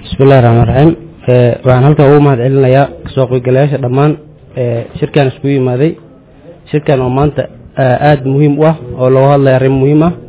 bismillahi raxmaan raxiim waxaan halkan ugu mahad celinayaa kasoo qaybgalayaasha dhammaan shirkan iskugu yimaaday shirkan oo maanta aada muhiim u ah oo looga hadlaya arrin muhiim ah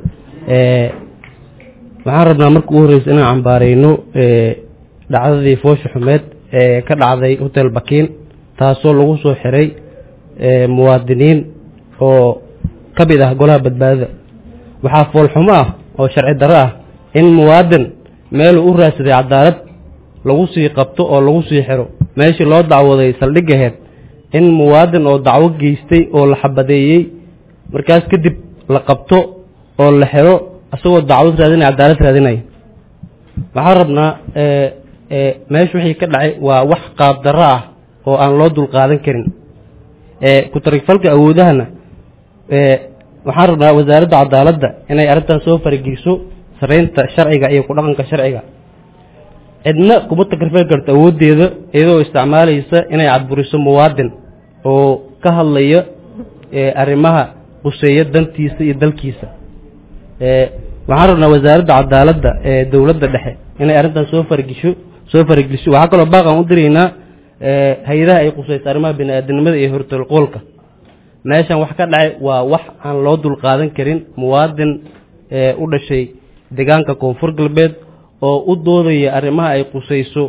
waxaan rabnaa marka ugu horreysa inaan cambaareyno dhacdadii foosha xumeed ee ka dhacday hotel bakiin taasoo lagu soo xiray muwaadiniin oo ka mid ah golaha badbaadada waxaa foolxumo ah oo sharci darro ah in muwaadin meeluu u raadsaday cadaalad lagu sii qabto oo lagu sii xiro meeshii loo dacwaday saldhigaheed in muwaadin oo dacwo geystay oo la xabadeeyey markaas kadib la qabto oo la xiro isagoo dacwad raadinaya cadaalad raadinaya waxaan rabnaa meesha wixii ka dhacay waa wax qaab darro ah oo aan loo dulqaadan karin ku-tarigfalka awoodahana waxaan rabnaa wasaaradda cadaaladda inay arrintan soo farageliso saraynta sharciga iyo ku dhaqanka sharciga cidna kuma takrifali karto awooddeeda iyadoo isticmaalaysa inay cadburiso muwaadin oo ka hadlaya arrimaha quseeya dantiisa iyo dalkiisa waxaan rabnaa wasaaradda cadaaladda ee dowladda dhexe inay arrintan soo faragesho soo farageliso waxaa kaloo baaqan u diraynaa hay-adaha ay qusayso arrimaha bini-aadinimada iyo hortolqoolka meeshan wax ka dhacay waa wax aan loo dulqaadan karin muwaadin u dhashay deegaanka koonfur galbeed oo u doodaya arrimaha ay qusayso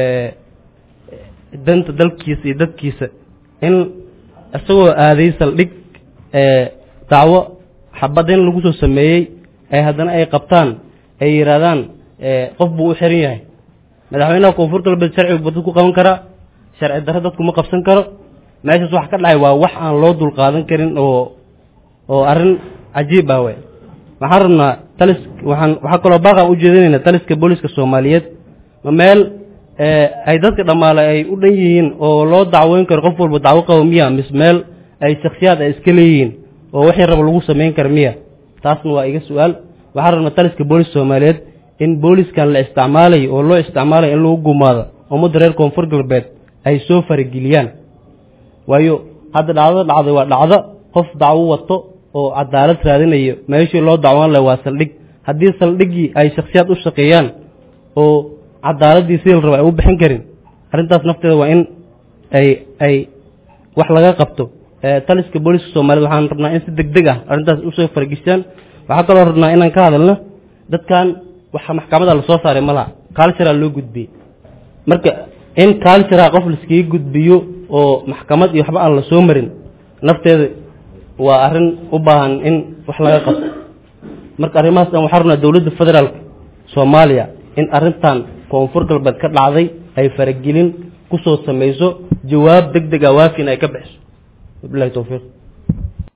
danta dalkiisa iyo dadkiisa in isagoo aaday saldhig dacwo xabadin lagu soo sameeyey ay haddana ay qabtaan ay yidhaahdaan qof buu u xiran yahay madaxweynaha koonfur galbeed sharcigu badad ku qaban karaa sharci darro dadku ma qabsan karo meeshaas wax ka dhacay waa wax aan loo dulqaadan karin oo oo arrin cajiib ah wey waxaan rabnaa talis waxaan waxaa kaloo baaqaan u jeedinaynaa taliska booliska soomaaliyeed ma meel ay dadka dhammaale ay u dhan yihiin oo loo dacweyn karo qof walba dacwo qabo miya mise meel ay shaksiyaad ay iska leeyihiin oo wixii raba lagu samayn kara miya taasna waa iga su-aal waxaan rabnaa taliska booliska soomaaliyeed in booliskan la isticmaalayo oo loo isticmaalayo in lagu gumaado ummadda reer koonfur galbeed ay soo farageliyaan waayo hadda dhacdada dhacday waa dhacdo qof dacwo wato oo cadaalad raadinayo meeshii loo dacwan laha waa saldhig haddii saldhiggii ay shaksiyaad u shaqeeyaan oo cadaaladdii sidii la raba ay u bixin karin arrintaas nafteeda waa in ay ay wax laga qabto taliska booliska soomaaliyed waxaan rabnaa in si deg deg ah arrintaas usoo farageshaan waxaa kaloo rabnaa inaan ka hadalno dadkan waxa maxkamada lasoo saaray ma laha cultural loo gudbiyey marka in cultural qof laiskaga gudbiyo oo maxkamad iyo waxba aan la soo marin nafteeda waa arrin u baahan in wax laga qabto marka arrimahaas dhan waxaa rabnaa dowladda federaalka soomaaliya in arrintan koonfur galbeed ka dhacday ay faragelin ku soo samayso jawaab deg deg ah waafin ay ka bixiso wabilahi towfiiq